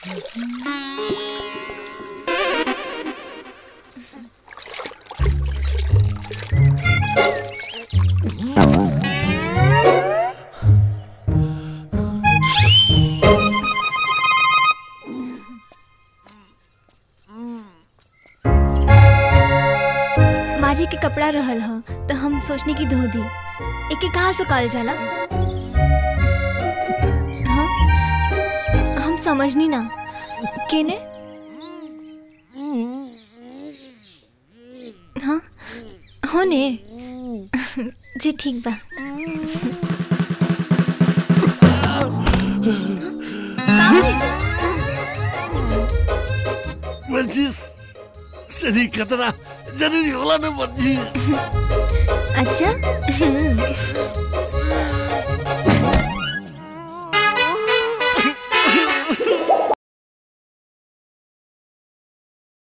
माँ जी के कपड़ा रहल ह तो हम सोचने की धो दी एके कहाँ सुखाल जाला हाँ हम समझनी ना केने हाँ हो ने जी ठीक बा का होई? वर्जिश शरीर खतरा जरूरी होला ना वर्जिश अच्छा